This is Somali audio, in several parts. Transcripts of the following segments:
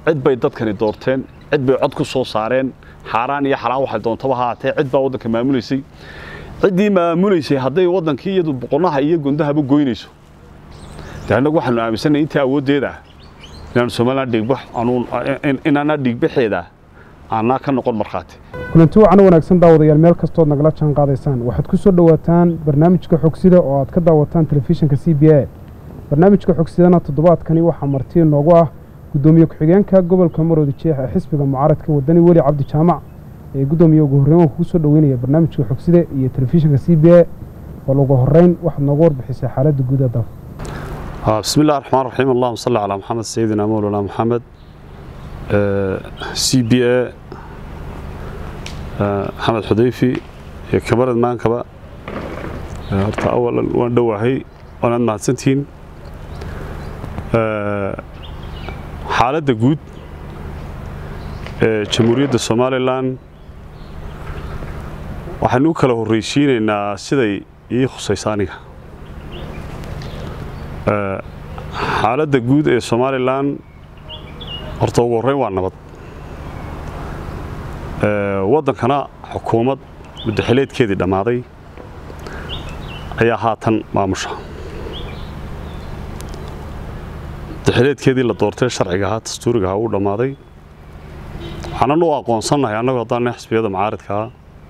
cid bay dadkani doorteen cid bay cod ku soo saareen xaaraan iyo xalaan waxay doontaba ha haatee cid baa waddanka maamulaysay ciddii maamulaysay hadday waddankii iyadu boqonaha iyo gundahaba goynayso dee annagu waxaanu aaminsanay intii awooddeeda ah inaanu somalilan dhiigbax anuun inaana dhiigbaxeeda aanaa ka noqon markhaati kulanti wacan wanaagsan daawadayaal meel kastood nagala jaan qaadaysaan waxaad ku soo dhowaataan barnaamijka xogsida oo aad ka daawataan telefishinka c b a barnaamijka xogsidana toddobaadkani waxaa marti inoogu ah guddoomiye ku-xigeenka gobolka maroodi jeex ee xisbiga mucaaradka wadani weli cabdi jaamac ee guddoomiye ugu horreyn waan kugu soo dhoweynaya barnaamijka xogsida iyo telefishinka c b a bal ugu horreyn waxaad noogu warbixisay xaaladda guud ee dalka بسم الله الرحمن الرحيم اللهم صل على محمد سيدنا مولانا محمد سي بي اي محمد حذيفي iyo kamarad maankaba horta awalan waan dhowahay waanaad mahadsantihiin xaaladda guud ee jamhuuriyadda somalilan waxaynu u kala horreysiinaynaa siday ii khusaysa aniga xaaladda guud ee somalilan horta ugu horreyn waa nabad waddankana xukuumad muddaxileedkeedii dhammaaday ayaa haatan maamusha muddaxileedkeedii la doortay sharciga ahaa dastuuriga ahaa uu dhammaaday waxaanan u aqoonsannahay annagu haddaan xisbiyada mucaaridkaa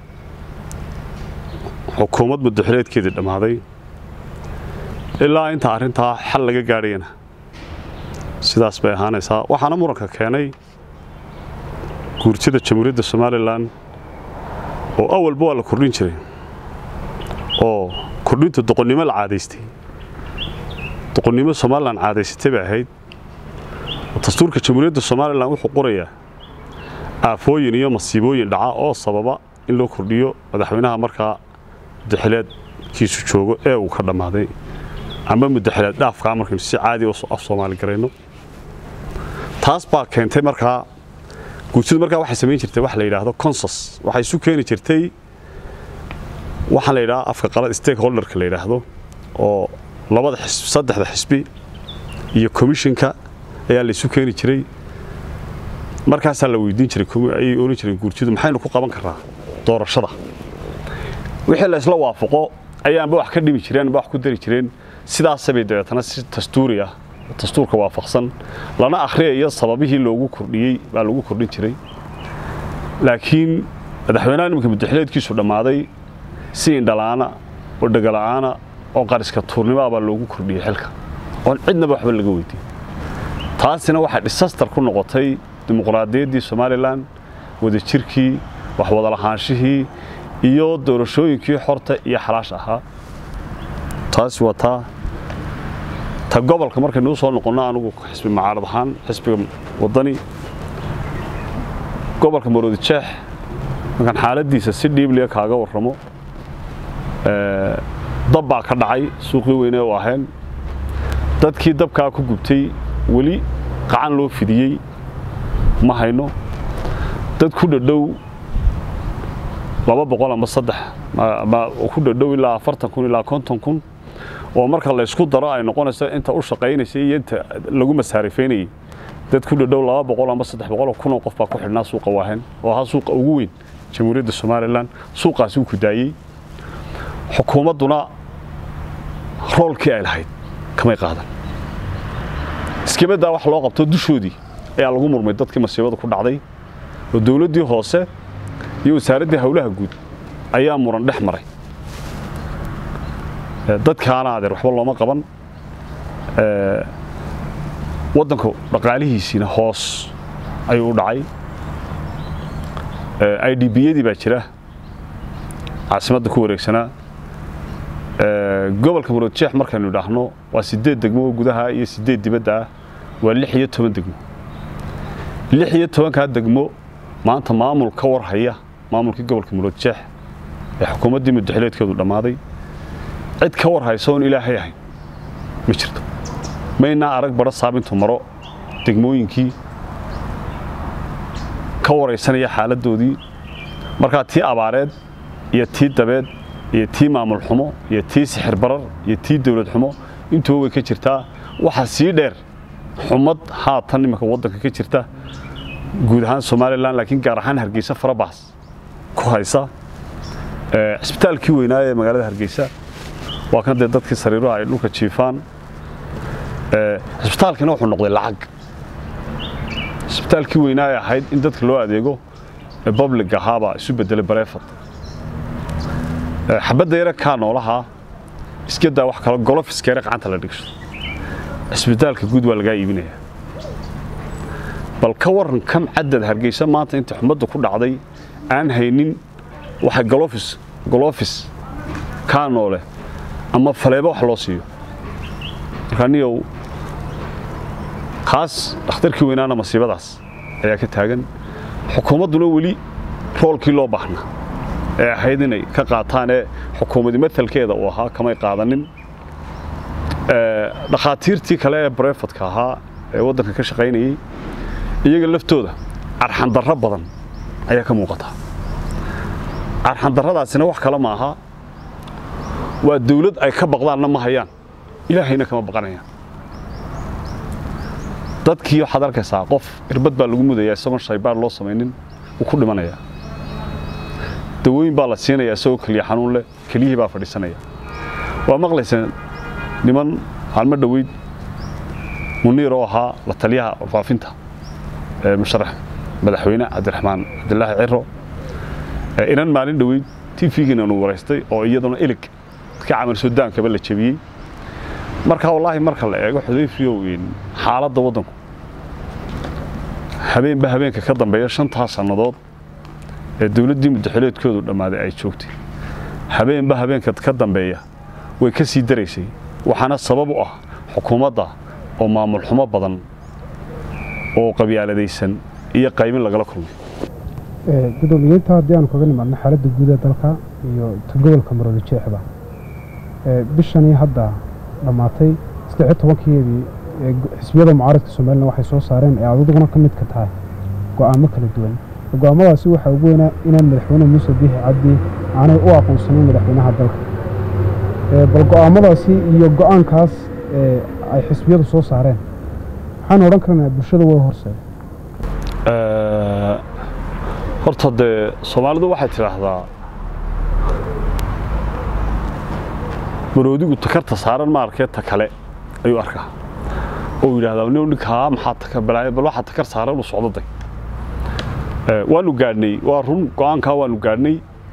xukuumad muddaxileedkeedii dhammaaday ilaa inta arrintaa xal laga gaadhayana sidaas bay ahaanaysaa waxaana muranka keenay guurtida jamhuuriyadda somalilan oo awalba waa la kordhin jiray oo kordhinta doqonnimo la caadaystay doqonnimo somalilan caadaysatay bay ahayd dastuurka jamhuuriyadda somalilan wuxuu qorayaa aafooyin iyo masiibooyin dhaca oo sababa in loo kordhiyo madaxweynaha markaa muddaxileedkiisu joogo ee uu ka dhammaaday ama muddaxileed dhaafkaa markaynu si caadi af soomaali garayno taas baa keentay markaa guurtidu markaa waxay samayn jirtay wax la yidhaahdo consas waxay isu keeni jirtay waxaan la yidhaha afka qalad stakeholderka la yidhaahdo oo labada xisbi saddexda xisbi iyo commissionka ayaa la isu keeni jiray markaasaa la weydiin jiray ayay oran jireen guurtidu maxaynu ku qaban karnaa doorashada wixii la isla waafaqo ayaanba wax ka dhimi jireen amba wax ku dari jireen sidaasabay dabeetana si dastuuri ah dastuurka waafaqsan lana akhriyayo sababihii loogu kordhiyey baa lagu kordhin jiray laakiin madaxweynaha nimanka muddaxileedkiisu dhammaaday si indhala'aana oo dhegala'aana oo qariska tuurnimoa baa loogu kordhiyey xilka oon cidnaba waxba laga weydiin taasina waxay dhisastar ku noqotay dimuqraadiyaddii somalilan wadajirkii waxwadalahaanshihii iyo doorashooyinkii xorta iyo xalaash ahaa taasi waa taa ta gobolka markaynuu soo noqonno anugu xisbi mucaarad ahaan xisbiga waddani gobolka maroodi jeex markaan xaaladdiisa si dhiibliya kaaga warramo dab baa ka dhacay suuqii weyne u ahayn dadkii dabkaa ku gubtay weli qacan loo fidiyey ma hayno dad ku dhadhow laba boqol ama saddex ku dhadhow ilaa afartan kun ilaa konton kun oo marka laysku daro ay noqonayso inta u shaqaynaysay iyo inta lagu masaarifaynayay dad ku dhadhow laba boqol ama saddex boqol kunoo qof baa ku xidhnaa suuqa waahen oo ahaa suuqa ugu weyn jamhuuriyadda somalilan suuqaasi uu ku daayey xukuumadduna roolkii ay lahayd kamay qaadan iskabaddaa wax loo qabto dushoodii ayaa lagu murmay dadkii masiibada ku dhacday oo dowladdii hoose iyo wasaaraddii howlaha guud ayaa muran dhex maray dadkaana adeer waxba looma qaban waddanku dhaqaalihiisiina hoos ayuu u dhacay i d biyadii baa jira caasimadda ku wareegsanaa gobolka maroodjeex markaynu idhaahno waa siddeed degmo oo gudaha iyo siddeed dibadda ah waa lix iyo toban degmo lix iyo tobankaa degmo maanta maamul ka warhaya maamulkii gobolka maroodjeex ee xukuumaddii muddaxileedkeedu dhammaaday cid ka war haysa oon ilaahay ahayn ma jirto maynaa arag badho saabintu maro degmooyinkii ka waraysanaya xaaladdoodii markaa tii abaareed iyo tii dabeed iyo tii maamul xumo iyo tii sixir barar iyo tii dawlad xumo intuba way ka jirtaa waxaa sii dheer xumad haatan iminka waddanka ka jirta guud ahaan somalilan laakiin gaar ahaan hargeysa farabaas ku haysa cisbitaalkii weynaa ee magaalada hargeysa waa kan dee dadkii sariiruha ay dhulka jiifaan cisbitaalkiina wuxuu noqday lacag cisbitaalkii weynaa ay ahayd in dadka loo adeego ee public ahaabaa isu bedelay bareefad xabadda yare kaa noolaha iska daa wax kalo golofiskeere gacanta la dhigsho cisbitaalka guud waa lagaa iibinayaa bal ka waran kam cadad hargeysa maanta inta xumadda ku dhacday aan haynin waxay golofis golofis kaa noole ama faleebo wax loo siiyo markaa niyow kaas dhakhtarkii weynaana masiibadaas ayaa ka taagan xukuumadduna weli roolkii loo baahnaa ee ahayd inay ka qaataan ee xukuumadi matalkeeda uu ahaa kamay qaadanin dhakhaatiirtii kale ee barefadka ahaa ee waddanka ka shaqaynayey iyaga laftooda carxandarro badan ayaa ka muuqata carxandarradaasina wax kale ma aha waa dawlad ay ka baqdaanna ma hayaan ilaahayna kama baqanayaan dadkii waxaad arkaysaa qof irbad baa lagu mudayaa isagoon shaybaar loo samaynin wuu ku dhimanayaa dawooyin baa la siinayaa isagoo keliya xanuun leh keliyihii baa fadhiisanaya waa maqlaysa niman maalmo dhoweyd muniir oo ahaa la taliyaha warfaafinta ee musharax madaxweyne cabdiraxmaan cabdilaahi ciro inan maalin dhoweyd tv-giina nu waraystay oo iyaduna ilig ka camal sudaankaba la jebiyey marka wallaahi marka la eego xudayfiyow xaaladda waddanku habeenba habeenka ka dambeeya shantaa sannadood ee dawladdii muddaxileedkoodu dhammaaday ay joogtay habeenba habeenka ka dambeeya way ka sii daraysay waxaana sabab u ah xukuumadda oo maamul xumo badan oo qabyaaladaysan iyo qaybin lagala kulmay gudoomiyeynta haddii aanu kaga nimaadno xaaladda guud ee dalka iyo ta gobolka maroodi jeexda bishanii hadda dhammaatay saddex iyo tobankeedii xisbiyada mucaaradka somalilan waxay soo saareen ee adaduguna ka mid ka tahay go'aamo kala duwan go'aamadaasi waxaa ugu weynaa inaan madaxweyne muuse biixi cabdi aanay u aqoonsanayn madaxweynaha dalka bal go'aamadaasi iyo go'aankaas ay xisbiyadu soo saareen waxaan odhan karnaa bulshada waa horseeda horta dee soomaalidu waxay tidhaahdaa maroodigu takarta saaran ma arkee ta kale ayuu arkaa oo yidhahdaa nin ninkaa maxaa takar balaaya bal waxaa takar saaran u socdaday waanu gaadhnay waa run go'aankaa waanu gaadhnay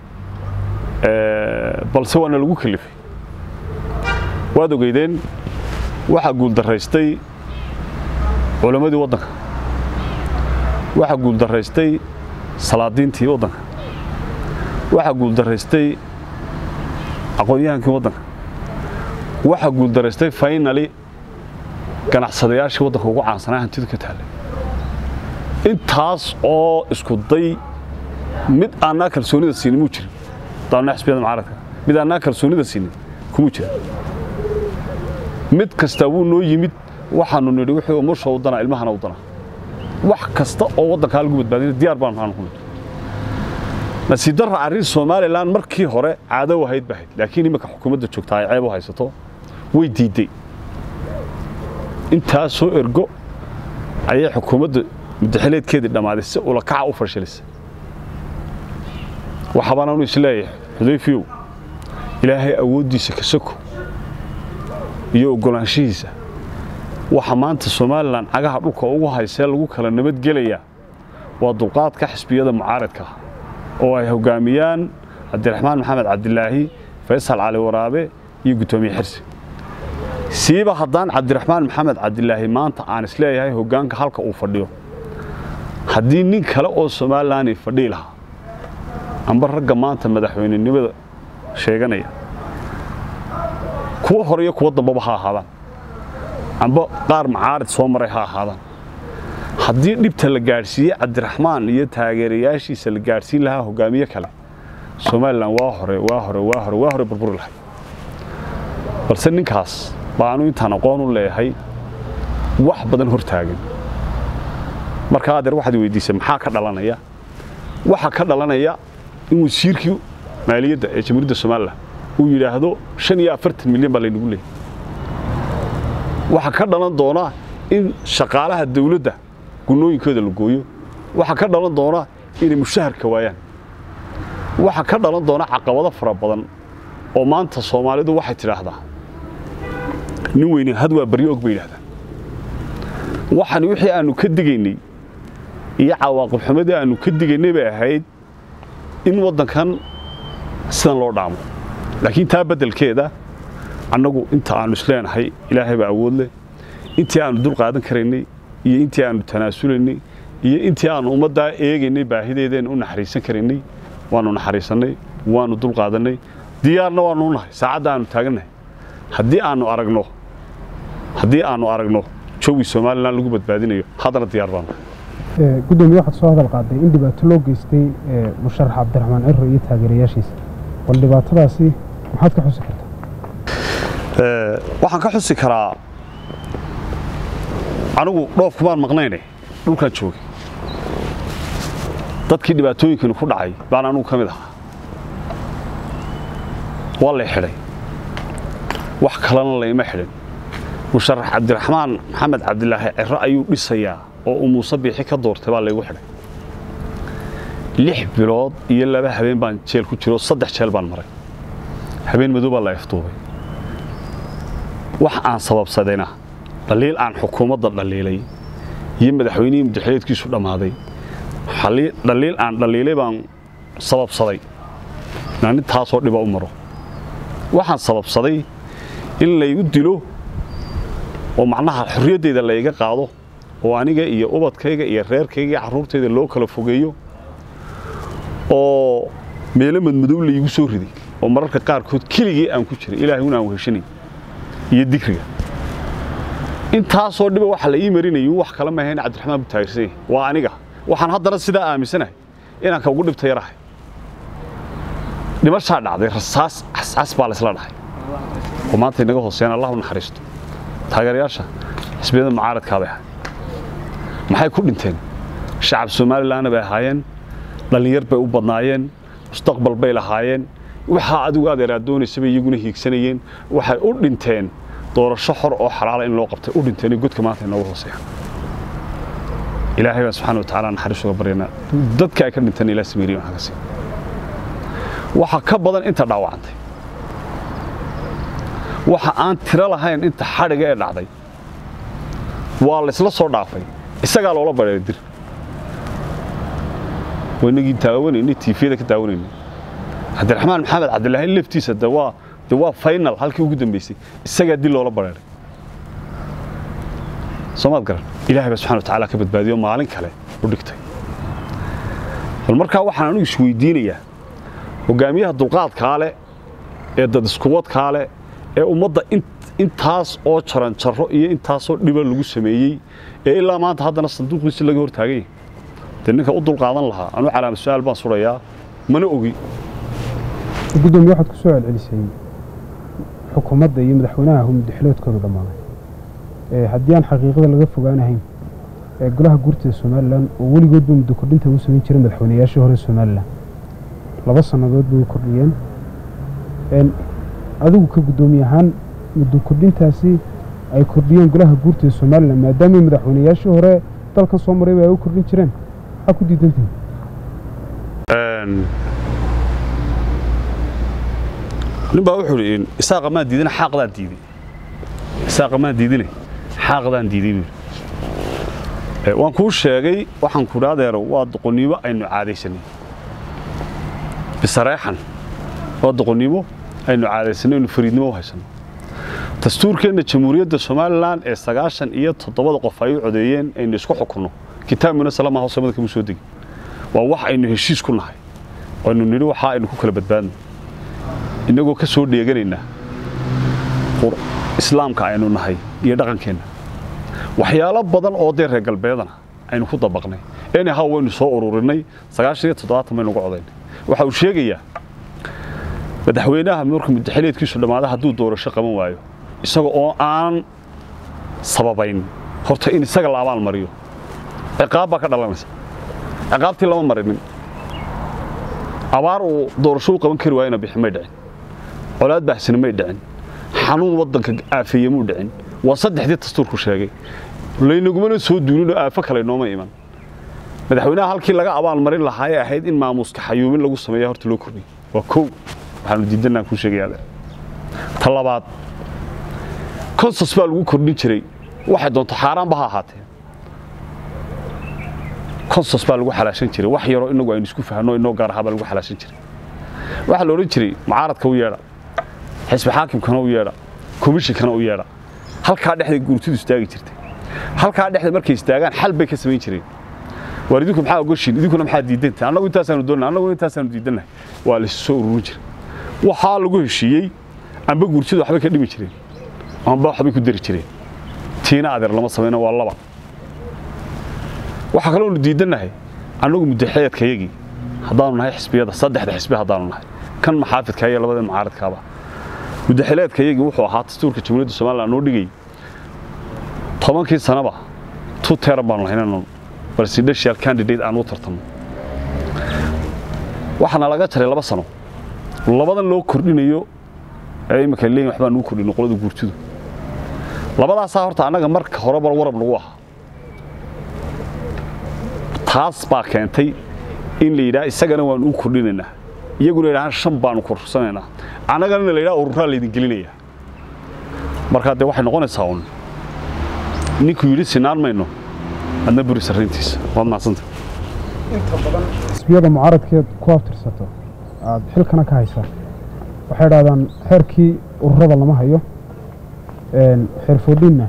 balse waana lagu kalifay waad ogeydeen waxaa guuldaraystay culammadii waddanka waxaa guuldaraystay salaadiintii waddanka waxaa guuldaraystay aqoon-yahankii waddanka waxaa guuldaraystay faynali ganacsadayaashii waddanka ugu caansanaa hantidu ka taallay intaas oo isku day mid aanaa kalsoonida siinin muu jirin daanaa xisbiyada mucaaradka mid aanaa kalsoonida siinin kumuu jirin mid kastaa wuu noo yimid waxaanu nidhi wixii umusha u danaa ilmahana u danaa wax kasta oo waddankaa lagu badbaadina diyaar baanu aanu ku nidhi nasiib darra arrin somalilan markii hore caado ahayd bahayd laakiin iminka xukuumadda joogtaa ay ceeb u haysato way diidday intaasoo ergo ayay xukuumadda muddaxileedkeedii dhammaaday si ulakaca u fashilisay waxaabaan anu isleeyahay xudayfiyow ilaahay awooddiisa ka soko iyo oggolaanshihiisa waxa maanta somalilan cagaha dhulka ugu haysee lagu kala nabadgelayaa waa dulqaadka xisbiyada mucaaradka ah oo ay hoggaamiyaan cabdiraxmaan maxamed cabdilaahi faysal cali waraabe iyo guddoomiye xirsi siiba haddaan cabdiraxmaan maxamed cabdilaahi maanta aan isleeyahay hoggaanka halka uu fadhiyo haddii nin kale oo somalilan fadhii lahaa amba ragga maanta madaxweynenimada sheeganaya kuwa hore iyo kuwa dambaba ha ahaadaan amba qaar macaarid soo maray ha ahaadaan haddii dhibta la gaadhsiiye cabdiraxmaan iyo taageerayaashiisa la gaadhsiin lahaa hoggaamiye kale somalilan waa hore waa hore waa hore waa hore burburi lahay balse ninkaas baanu intaan aqoon u leeyahay wax badan hor taagan marka adeer waxaad weydiisay maxaa ka dhalanaya waxaa ka dhalanaya in wasiirkii maaliyadda ee jamhuuriyadda somalilan uu yidhaahdo shan iyo afartan milyan baa laynagu leeyay waxaa ka dhalan doona in shaqaalaha dawladda gunooyinkooda la gooyo waxaa ka dhalan doona inay mushaharka waayaan waxaa ka dhalan doona caqabado fara badan oo maanta soomaalidu waxay tidhaahdaa nin weyne had waa baryo og bay yidhahdaan waxani wixii aannu ka digaynay iyo cawaaqib xumadii aannu ka digaynay bay ahayd in waddankan sidan loo dhaamo laakiin taa beddelkeeda annagu inta aannu isleenahay ilaahay baa awood leh intii aannu dul qaadan karaynay iyo intii aannu tanaasulaynay iyo intii aannu ummaddaa eegaynay baahideedeen u naxariisan karaynay waannu naxariisannay waannu dul qaadannay diyaarna waannu nahay saacadda aannu taagannahay haddii aannu aragno haddii aannu aragno jawi somalilan lagu badbaadinayo haddana diyaar baanu gudoomiye waxaad soo hadal qaaday in dhibaato loo geystay musharax cabdiraxmaan ciro iyo taageerayaashiisa bal dhibaatadaasi maxaad ka xusi kartaa waxaan ka xusi karaa anigu dhoofkumaan maqnayne dhulkaan joogay dadkii dhibaatooyinkani ku dhacay baan anugu ka mid ahaa waa lay xidhay wax kalena layma xidhin musharax cabdiraxmaan maxamed cabdilaahi ciro ayuu dhisayaa oo uu muuse biixi ka doortay baa laygu xidhay lix bilood iyo laba habeen baan jeel ku jiro saddex jeel baan maray habeen madow baa la efduubay wax aan sababsadayna dhaliil aan xukuumadda dhaliilay iyo madaxweynihii mudaxileedkiisu dhammaaday dhaliil aan dhaliilay baan sababsaday inaan intaasoo dhiba u maro waxaan sababsaday in laygu dilo oo macnaha xorriyaddayda layga qaado oo aniga iyo ubadkayga iyo reerkayga iyo carruurtayda loo kala fogeeyo oo meelo madmadow laygu soo riday oo mararka qaarkood keligii aan ku jiray ilaahay un aan weheshanay iyo dikriga intaasoo dhiba waxa la ii marinayay wax kale maahayn cabdiraxmaan buu taageersan yahay waa aniga waxaan haddana sidaa aaminsanahay inaan ka ugu dhibta yarahay dhimashaa dhacday rasaas cascas baa laysla dhahay oo maanta inaga hooseeyaan allah u naxariisto taageerayaasha xisbiyada mucaaradkaa bay ahay maxay ku dhinteen shacab somalilanna bay ahaayeen dhallinyar bay u badnaayeen mustaqbal bay lahaayeen waxaa adigu adeer aad doonaysa bay iyaguna hiigsanayeen waxay u dhinteen doorasho xor oo xalaala in loo qabtay u dhinteen godka maanta inoogu hooseeya ilaahay baan subxaana wa tacaala naxariis uga baryanaa dadka ay ka dhinteen ilaa sameeriya waxaa ka sii waxa ka badan inta dhaawacantay waxa aan tiro lahayn inta xadhiga ee dhacday waa laysla soo dhaafay isagaa loola badheeray dir waynagii daawanaynay tiifiyada ka daawanaynay cabdiraxmaan maxamed cabdilaahi laftiisa de waa de waa final halkii ugu dambaysay isagaa dil loola badheeray soomaad garan ilaahay baa subxana wa tacaala ka badbaadiyo maalin kale u dhigtay bal markaa waxaan anugu isweydiinayaa hogaamiyaha dulqaadkaa leh ee dad iskuwadkaa leh ee ummadda intaas oo jaranjaro iyo intaasoo dhiba lagu sameeyey ee ilaa maanta haddana sanduuqiisi laga hor taagan yahay dee ninka u dulqaadan lahaa anuu calaama su-aal baan surayaa mana ogi gudoomiye waxaad ku soo celcelisay xukuumadda iyo madaxweynaha muddaxiloodkooda dhammaaday haddii aan xaqiiqada laga fogaanahayn ee golaha guurtida somalilan oo weligoodba muddo kordhinta uu samayn jiray madaxweynayaashii hore somalilan laba sannadood bay u kordhiyeen adigu ka guddoomiye ahaan muddo kordhintaasi ay kordhiyeen golaha guurtida somalilan maadaamay madaxweynayaashii hore dalkan soo marayba ay u kordhin jireen maxaa ku diidantihin nin baa wuxuu idhi isaaqa maan diidina xaaqdaan diiday isaaqa maan diidine xaaqdaan diiday buu yidhi waan kuu sheegay waxaan ku dhaadeero waa doqonnimo aynu caadaysanay bisareexan waa doqonnimo aynu caadaysanay aynu fariidnimo u haysanno dastuurkeenna jamhuuriyadda somalilan ee sagaashan iyo toddobada qof ay u codeeyeen aynu isku xukunno kitaabkuna salama hoose mada kama soo degin waa wax aynu heshiis ku nahay aynu nidhi waxaa aynu ku kala badbaadno innagoo ka soo dheeganaynaa islaamka aynu nahay iyo dhaqankeenna waxyaalo badan oo dee reer galbeedana aynu ku dabaqnay anyhow waynu soo ururinay sagaashan iyo toddobaatan baynu uga codaynay waxa uu sheegayaa madaxweynaha markuu muddaxileedkiisu dhammaada hadduu doorasho qaban waayo isaga oo aan sababayn horta in isaga la abaal mariyo ciqaab baa ka dhalanaysa ciqaabtii lama marinin abaar uu doorasho u qaban kari waayona bixi may dhicin colaad baahsina may dhicin xanuun waddanka aafeeye muu dhicin waa saddexdii dastuurku sheegay laynagumana soo duulinoo aafo kale nooma iman madaxweynaha halkii laga abaalmarin lahaa ee ahayd in maamuuska xayuumin lagu sameeya horta loo kordhiyey waa kow waxaanu diidanaan kuu sheegayaa ta labaad konsos baa lagu kordhin jiray waxay doonto xaaraanba ha ahaatee konsos baa lagu xalaashan jiray wax yaroo inagu aynu isku fahanno inoo gaar ahaa baa lagu xalaashan jiray waxaa la odhan jiray mucaaradka u yeedha xisbi xaakimkana u yeedha komishinkana u yeedha halkaa dhexda guurtidu istaagi jirtay halkaa dhexda markay istaagaan xal bay ka samayn jireen waar idinku maxaa ogoshiin idinkuna maxaa diidantahay annagu intaasaanu doonnahay annaguna intaasaanu diidannahay waa la soo ururin jiray waxaa lagu heshiiyey amba guurtidu waxbay ka dhimi jireen amba waxbay ku dari jireen tiina adeer lama samayno waa laba waxaa kaloonu diidannahay annagu muddaxeedkayagii haddaanu nahay xisbiyada saddexda xisbi haddaanu nahay kan maxaafidka iyo labada mucaaradkaaba muddaxileedkayagii wuxuu ahaa dastuurka jamhuuriyadda somalilan noo dhigay tobankii sanaba two teran baanu lahaynanu presidential candidate aan u tartanno waxaana laga jaray laba sano labadan loo kordhinayo ee imika leeyin waxbaa nugu kordhino qolada guurtidu labadaasaa horta annaga marka horeba warab nagu ahaa taas baa keentay in la yidhaha isagana waanu u kordhinaynaa iyaguna yidhahaan shan baanu korsanaynaa annagana la yidhaha ururaa laydin gelinayaa markaa dee waxay noqonaysaa un ninkuu yidhi sinaan mayno adna buri sarrayntiisa waad mahadsanta inta badan xisbiyada mucaaradkeed ku abtirsato aad xilkana ka haysaa waxay idhahdaan xeerkii ururada lama hayo xeer foodhinna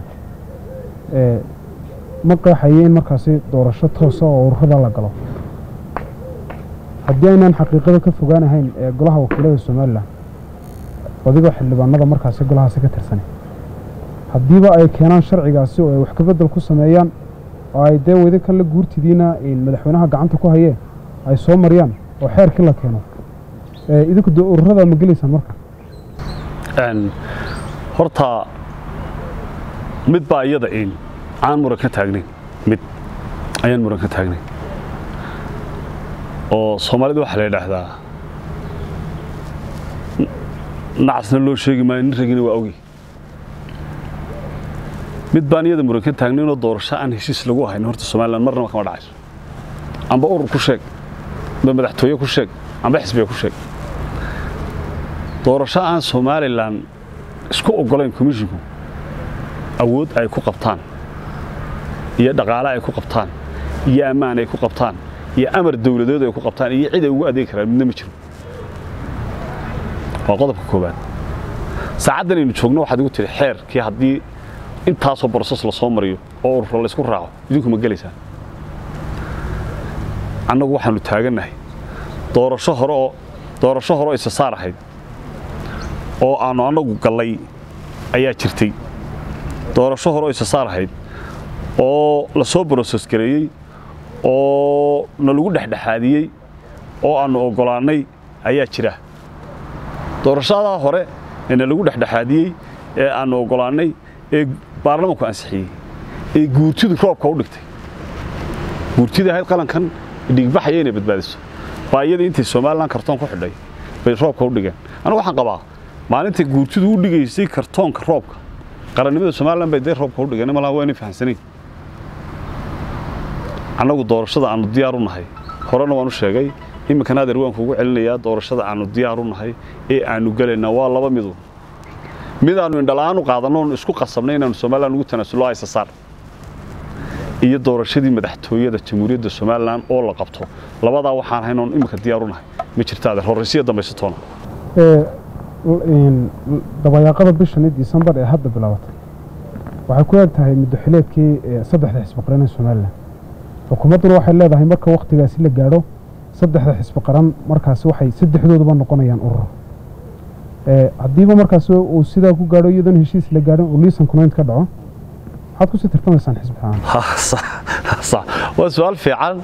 ma qeexayo in markaasi doorasho toosa oo ururada la galo haddii aynaan xaqiiqada ka fogaanahayn ee golaha wakiilada somalilan adigoo xildhibaanada markaasi golahaasi ka tirsan haddiiba ay keenaan sharcigaasi oo ay wax kabedel ku sameeyaan oo ay dee wadi kan la guurtidiina madaxweynaha gacanta ku hayeen ay soo mariyaan oo xeerkii la keeno idinku dee ururada ma gelaysaan marka horta mid baa iyada in aan muran ka taagnayn mid ayaan muran ka taagnayn oo soomaalida waxaa la yidhaahdaa nacasna loo sheegi maayo nin ragina waa ogi mid baan iyada muran ka taagnaynoo doorasho aan heshiis lagu ahayn horta somalilan marnaba kama dhacayso amba urur ku sheeg amba madaxtooye ku sheeg amba xisbiga ku sheeg doorasho aan somalilan isku oggolayn komishinku awood ay ku qabtaan iyo dhaqaale ay ku qabtaan iyo ammaan ay ku qabtaan iyo amar dawladeed ay ku qabtaan iyo cid ay ugu adeegi karaan midna ma jiro waa qodobka koowaad saacaddan aynu joogno waxaad igu tihi xeerkii haddii intaasoo broses la soo mariyo oo ururo laysku raaco idinku ma gelaysaan annagu waxaannu taagannahay doorasho hore oo doorasho hore oo isasaar ahayd oo aannu annagu gallay ayaa jirtay doorasho hore oo isasaar ahayd oo la soo broses gareeyey oo na lagu dhexdhexaadiyey oo aannu oggolaannay ayaa jira doorashadaa hore ee na lagu dhexdhexaadiyey ee aannu oggolaannay ee baarlamanku ansixiyey ee guurtidu roobka u dhigtay guurtidii ahayd qalankan dhigbaxaya inay badbaadiso baa iyada intay somalilan kartoon ku xidhay bay roobka u dhigeen anigu waxaan qabaa maalintay guurtidu u dhigaysay kartoonka roobka qarannimada somalilan bay dee roobka u dhigeen malaha waa inay fahamsanayn annagu doorashada aannu diyaar u nahay horena waan u sheegay iminkana adeer waan kuugu celinayaa doorashada aannu diyaar u nahay ee aannu gelaynaa waa laba midu mid aannu indhala'aan u qaadanno oonu isku qasabnay inaannu somalilan ugu tanaasullo aysasaar iyo doorashadii madaxtooyada jamhuuriyadda somalilan oo la qabto labadaa waxaan ahayn oon iminka diyaar u nahay ma jirta adeer horraysiya dambaysatoona dabayaaqada bishani disembar ee hadda bilaabatay waxay ku eg tahay muddoxileedkii saddexda xisbi qaran ee somalilan xukuumadduna waxay leedahay marka wakhtigaasi la gaadho saddexda xisbi qaran markaasi waxay saddexdooduba noqonayaan urur haddiiba markaasi uu sidaa ku gaadho iyadoon heshiis la gaadhin uu liisan kunaynt ka dhaco maxaad kusii tartamaysaan xisbi ahaan waa su-aal fiican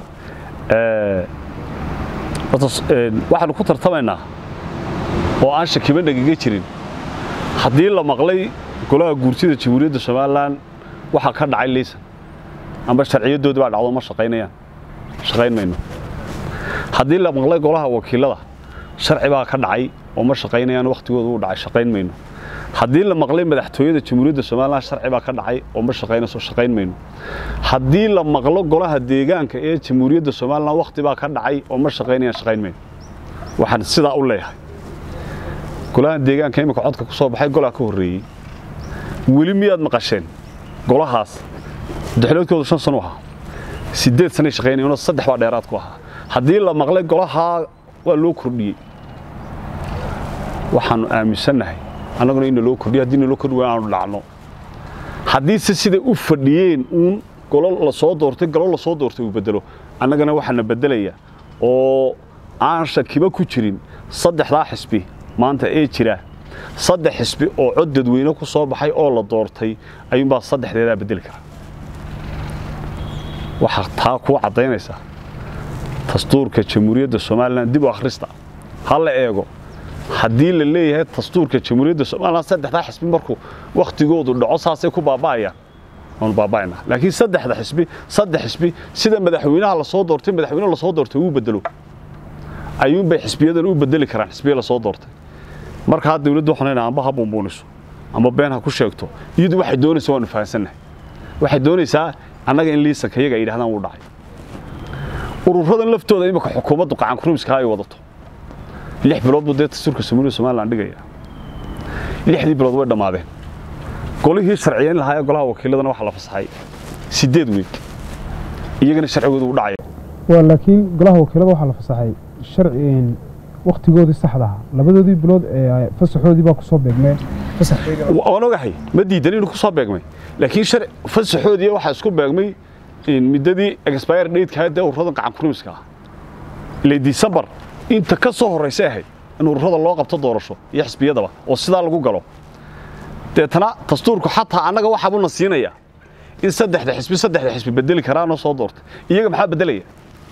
waxaanu ku tartamaynaa oo aan shakiba nagaga jirin haddii la maqlay golaha guurtida jamhuuriyadda somalilan waxaa ka dhacay liisan amba sharciyadoodii baa dhacdo ma shaqaynayaan shaqayn mayno haddii la maqlay golaha wakiilada sharci baa ka dhacay oo ma shaqaynayaan wakhtigooda uu dhacay shaqayn mayno haddii la maqlay madaxtooyada jamhuuriyadda somalilan sharci baa ka dhacay oo ma shaqaynayso shaqayn mayno haddii la maqlo golaha deegaanka ee jamhuuriyadda somalilan wakhti baa ka dhacay oo ma shaqaynayaan shaqayn mayno waxaan sidaa u leeyahay golaha deegaanka imika codka ku soo baxay golaa ka horreeyey weli miyaad maqasheen golahaas daxloodkoodu shan sano ahaa siddeed sanay shaqaynayeenoo saddex baa dheeraad ku ahaa haddii la maqlay golahaa waa loo kordhiyey waxaannu aaminsannahay annaguna in naloo kordhiyo haddii naloo kordhi waayo aanu dhacno haddiise siday u fadhiyeen uun golo la soo doortay galo la soo doortay uu bedelo annagana waxaana beddelaya oo aan shakiba ku jirin saddexdaa xisbi maanta ee jira saddex xisbi oo cod dadweyne ku soo baxay oo la doortay ayuunbaa saddexdeedaa beddeli kara waxaa taa kuu caddaynaysaa dastuurka jamhuuriyadda somalilan dib u akhrista ha la eego haddii la leeyahay dastuurka jamhuuriyadda somalilan saddexdaa xisbi markuu wakhtigoodu dhaco saasay ku baaba'ayaan waanu baaba'aynaa laakiin saddexda xisbi saddex xisbi sida madaxweynaha la soo doortay madaxweyne la soo doortay uu bedelo ayuunbay xisbiyadan u bedeli karaan xisbiya la soo doortay markaa dawladdu waxaan leenahay amba ha buunbuuniso amba been ha ku sheegto iyadu waxay doonaysaa waanu fahansannahay waxay doonaysaa annaga in liisanka iyaga ay yidhahdaan wuu dhacay ururadan laftooda imika xukuumaddu qacankurumiska ay wadato lix bilood buu dee dastuurka somaaliya somalilan dhigaya lixdii bilood way dhammaadeen golihii sharciyeyn lahaa ee golaha wakiiladana waxaa la fasaxay siddeed weeg iyagana sharcigoodu u dhacaya waa laakiin golaha wakiilada waxaa la fasaxay sharci wakhtigoodii saxda ahaa labadoodii bilood ee fasaxoodii baa ku soo beegmee waan ogahay ma diidan inuu ku soo beegmay laakiin shar fasaxoodii waxaa isku beegmay muddadii expire date-ka dee ururadan qacankurumiska ah ilay disembar inta ka soo horraysay ahayd in ururada loo qabto doorasho iyo xisbiyadaba oo sidaa lagu galo deetana dastuurku xataa annaga waxaabuna siinaya in saddexda xisbi saddexda xisbi bedeli karaanoo soo doortay iyaga maxaa beddelaya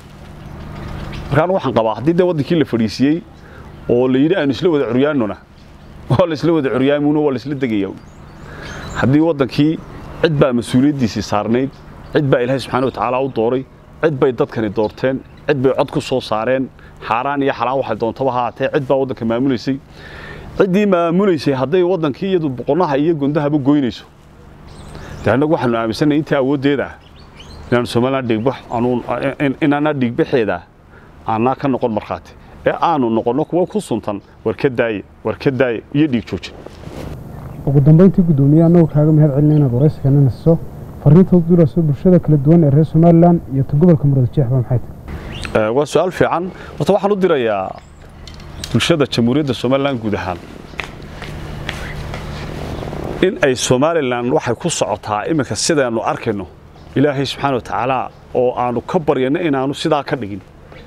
markaan waxaan qabaa haddii dee waddankii la fadhiisiyey oo la yidhi aanu isla wada curyaanona waa la isla wada curyaamuno waa la isla degaya haddii waddankii cid baa mas-uuliyaddiisii saarnayd cid baa ilaahay subxaana wa tacaala u dooray cid bay dadkani doorteen cid bay cod ku soo saareen xaaraan iyo xalaan waxay doontaba haatee cid baa waddanka maamulaysay ciddii maamulaysay hadday waddankii iyadu boqonaha iyo gondahaba goynayso dee annagu waxaanu aaminsanay intii awooddeeda ah inaanu somalilan dhiigbax inaana dhiigbaxeeda aanaa ka noqon markhaati ee aanu noqonno kuwa ku suntan war ka daaye war ka daaye iyo dhiig joojin ugu dambayntii guddoomiye annagoo kaaga mahad celina inaad waraysigana nasiso fariinta u duulayso bulshada kala duwan ee reer somalilan iyo ta gobolka muradjeexba maxay tahay waa su-aal fiican horta waxaan u dirayaa bulshada jamhuuriyadda somalilan guud ahaan in ay somalilan waxay ku socotaa iminka sidaanu arkayno ilaahay subxaana wa tacaala oo aanu ka baryano inaanu sidaa ka dhigin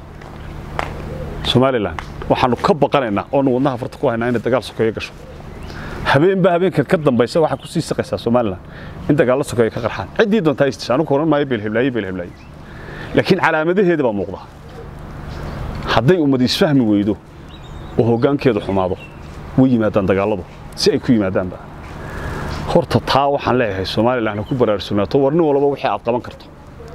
somalilan waxaanu ka baqanaynaa oonu wadnaha farta ku haynaa inay dagaal sokeeyo gasho habeenba habeenka ka dambaysa waxaa ku sii saqaysaa somalilan in dagaallo sokeeyo ka qarxaan ciddii doontaa istisha anugu oran maayo beelheblaaye beelheblaaye laakiin calaamadaheeda baa muuqda hadday ummad isfahmi weydo oo hoggaankeedu xumaado way yimaadaan dagaalladu si ay ku yimaadaanba horta taa waxaan leeyahay somalilan ha ku baraarsugnaato war nin walba wixii aad qaban karto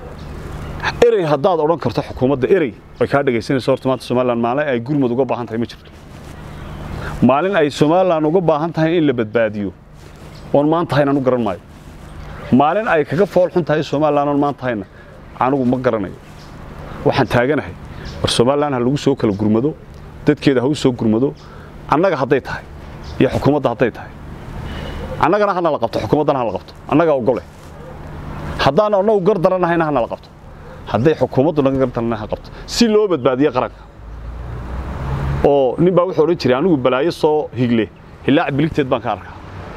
erey haddaad odhan karto xukuumadda erey way kaa dhegaysanayso horta maanta somalilan maalin ay gurmud uga baahan tahay ma jirto maalin ay somalilan uga baahan tahay in la badbaadiyo oon maanta hayn anu garan maayo maalin ay kaga fool xun tahay somalilan oon maanta hayna anugu ma garanayo waxaan taaganahay war somalilan ha lagu soo kala gurmado dadkeeda ha u soo gurmado annaga hadday tahay iyo xukuumadda hadday tahay annagana hana la qabto xukuumaddana ha la qabto annaga ogole haddaan annagu gar daranahayna hana la qabto hadday xukuumaddu naga gar daranah ha qabto si loo badbaadiyo qaranka oo nin baa wuxuu odhan jiray anigu balaayo soo higle hilaac biligteed baan ka arkaa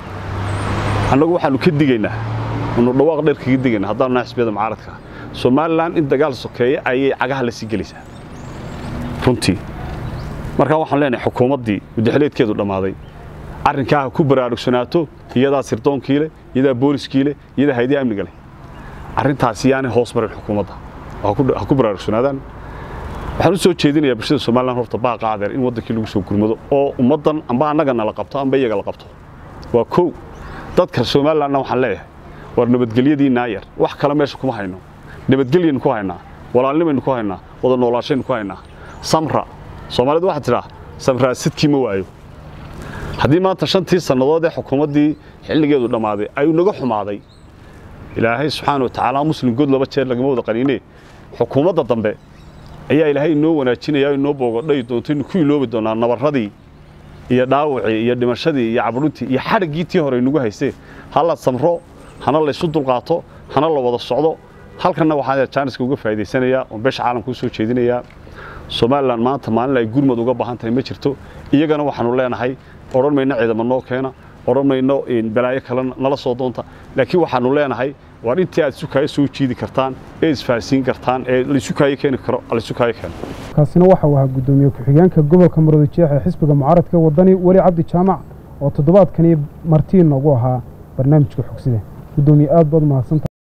annagu waxaannu ka digaynaa anu dhawaaq dheer kaga digaynaa haddaanu nahay xisbiyada mucaaradka somalilan in dagaal sokeeye ayay cagaha la sii gelaysaa runtii markaa waxaan leenahay xukuumaddii mudaxileedkeedu dhammaaday arrinkaa ha ku baraarugsanaato iyadaa sirdoonkii leh iyadaa booliskii leh iyadaa hayadii amniga leh arrintaasi yaanay hoos marin xukuumadda ha ku baraarugsanaadaan waxaan u soo jeedinayaa bulshada somalilan horta baaqa adeer in waddankii lagu soo gurmado oo ummaddan amba annaga nala qabto amba iyaga la qabto waa kow dadka somalilanna waxaan leeyahay war nabadgelyadii naayar wax kale meesha kuma hayno nabadgelyaynu ku haynaa walaalnimaynu ku haynaa wada noolaashaynu ku haynaa samra soomaalidu waxaa tidhaa samraa sidkii ma waayo haddii maanta shantii sannadood ee xukuumaddii xilligeedu dhammaaday ay naga xumaaday ilaahay subxaana wa tacaala muslim good laba jeer lagama wada qaniine xukuumadda dambe ayaa ilaahay inoo wanaajinaya inoo boogodhay doonto inu ku iloobi doonaa nabarradii iyo dhaawacii iyo dhimashadii iyo cabruntii iyo xadhiggii tii hore inagu haysee ha la samro hana laysu dulqaato hana la wada socdo halkanna waxaan jaaniska uga faa'idaysanayaa oon beesha caalamka u soo jeedinayaa somalilan maanta maalin ay gurmad uga baahan tahay ma jirto iyagana waxaanu leenahay odhan mayno ciidamo noo keena odhan mayno balaayo kale nala soo doonta laakiin waxaanu leenahay waar intii aad isukaayo soo jiidi kartaan ee isfahansiin kartaan ee laysukaayo keeni karo laysukaayo keeno kaasina waxa uu ahaa guddoomiye ku-xigeenka gobolka maroodijeex ee xisbiga mucaaradka wadani weli cabdi jaamac oo toddobaadkani martii noogu ahaa barnaamijka xogsida guddoomiye aad baad umahadsanta